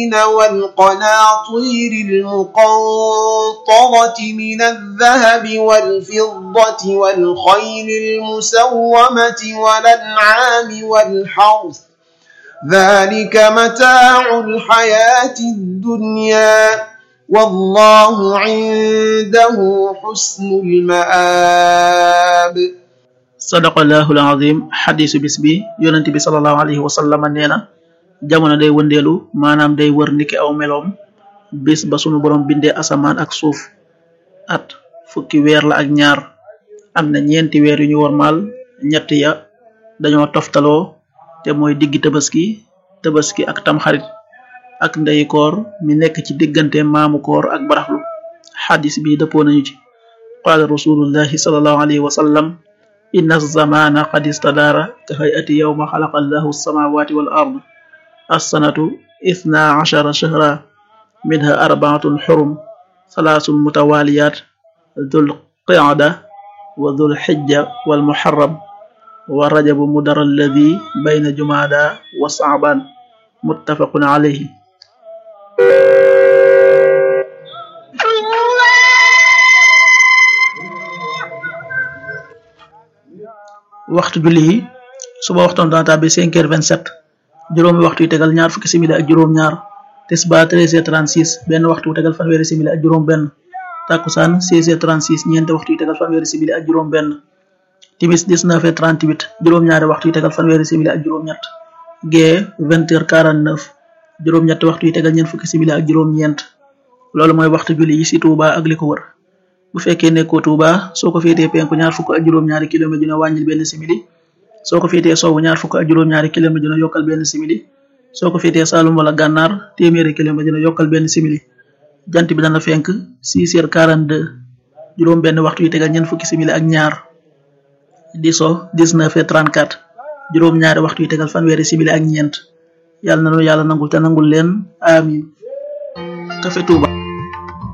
والقناطير المقنطرة من الذهب والفضة والخيل المسومة والأنعام والحرث ذلك متاع الحياة الدنيا والله عنده حسن المآب sadaqallahul azim xadisu bis bi yonent bi salallahu alayhi wa sallam nee na jamono day wëndeelu maanaam day wër niki aw meloom bis ba sunu borom bindee asamaan ak suuf at fukki weer la ak ñaar am na ñeenti weer yu ñu wormaal ñett ya dañoo toftaloo te mooy diggi tabaski tabaski ak tamxarit ak ndeyi koor mi nekk ci diggante maamu koor ak baraxlu xadis bi dëppoo nañu ci qaala rasulullahi salallahu alayhi wa sallam inna zamana qad istadaara ka hayati yawma xalaqa allahu alsamawati wal ard assanatu ithna ashara shahra minha arbaatun xurum salaasun mutawaliyat dhul qicda wa dhul xijja wal muharram wa rajabu mudar alladi bayna jumada wa saaban muttafaqun alayhi waxtu julli yi suba waxtoon dana tàbbi cinq heures vingt sept juróomi waxtu yu tegal ñaar fukki simili ak juróom ñaar tisbaar treize heures trente six benn waxtu wu tegal fanweeri simili ak juróom benn takkusaan seize heures trente six ñeenti waxtu yu tegal fanweeri simili ak juróom benn timis dix neuf heures trente huit juróom ñaari waxtu yu tegal fanweeri simili ak juróom ñett gee vingt heures quarante neuf juróom ñetti waxtu yu tegal ñeent fukki simili ak juróom ñeent loolu mooy waxtu julli yi ci Touba ak li ko wër bu fekkee nekkoo Touba soo ko féetee penku ñaar fukk ak juróom-ñaari kilomètre dina wàññil benn simili soo ko féetee sowwu ñaar fukk ak juróom-ñaari kilomètre dina yokkal benn simili soo ko féetee Saalum wala Gànnaar téeméeri kilomètre dina yokkal benn simili jant bi dana fenk 6 heures 42 juróom benn waxtu yu tegal ñeent fukki simili ak ñaar di so 19 heures 34 juróom ñaari waxtu yu tegal fanweeri simili ak ñeent yàlla na nu yàlla nangul te nangul leen amin Café Touba